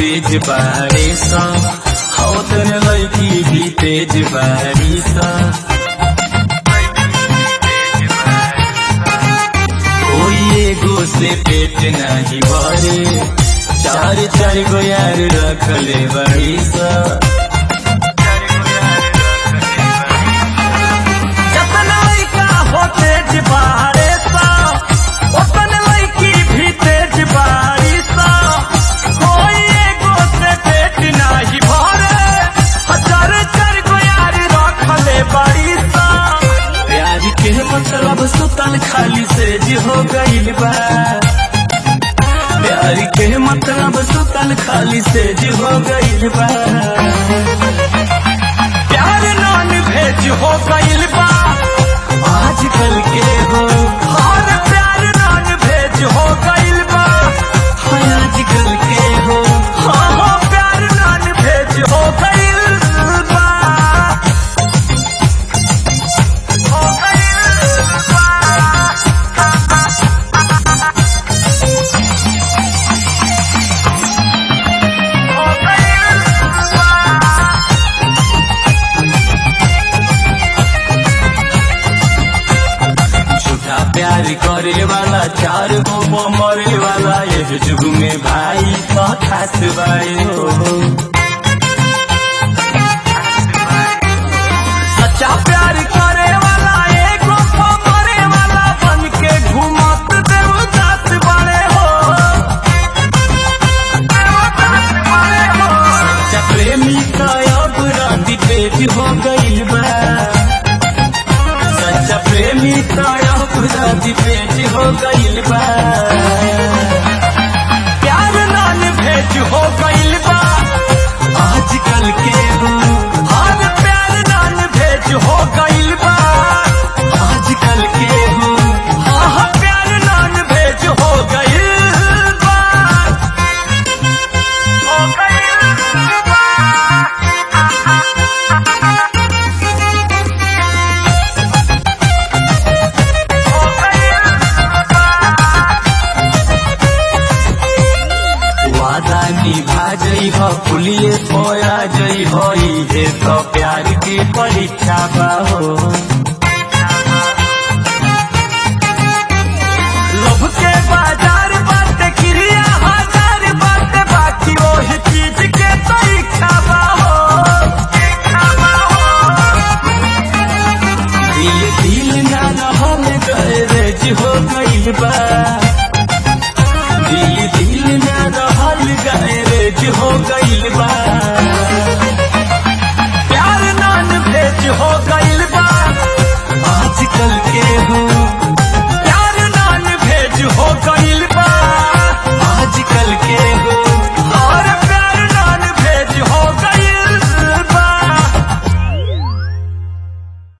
तेज बारे सा हो तन लड़की भी तेज बारी सा कोई एगो से पेट नहीं भरे चार चार गो यार रखले बड़ी सा जतना लइका हो तेज बारे सा ओतन लइकी भी तेज बारी सा कोई एगो से पेट नाही भरे हजार चार गो यार रखले बड़ी सा प्यार के मतलब सुतल खाली से जी हो गईल बा प्यार के मतलब सुतल खाली से जी हो गईल बा प्यार नान भेज हो गइल बा आजकल के हो हर प्यार नान भेज हो गइल बा हाय आजकल के हो हाँ हाँ प्यार नान भेज हो गइल बा हो गइल बा हो गइल बा झूठा प्यार करे वाला चार गो मरे वाला ये जुग में भाई तो खास भाई हो सच्चा प्यार करे वाला एगो को मरे वाला बन के घूमत देवदास बने हो देवदास बने हो सच्चा प्रेमी का अब राती पेज हो गईल बा सच्चा प्रेमी का अब राती पेज हो गईल बा प्यार नान भेज हो गइल बा आजकल के हो हर प्यार नान भेज हो गइल बा आजकल के हो हाँ हाँ प्यार नान भेज हो गइल बा हो गइल बा हो गइल वादा निभा जई हो पुलिये पोया जई हो ये तो प्यार की परीक्षा बा हो लोभ के बाजार बाटे क्रिया हजार बाटे बाकी वही चीज के तो इच्छा बा हो इच्छा बा हो दिल दिल ना रहल गैरेज हो गईल बा दिल दिल ना रहल गैरेज हो गईल बा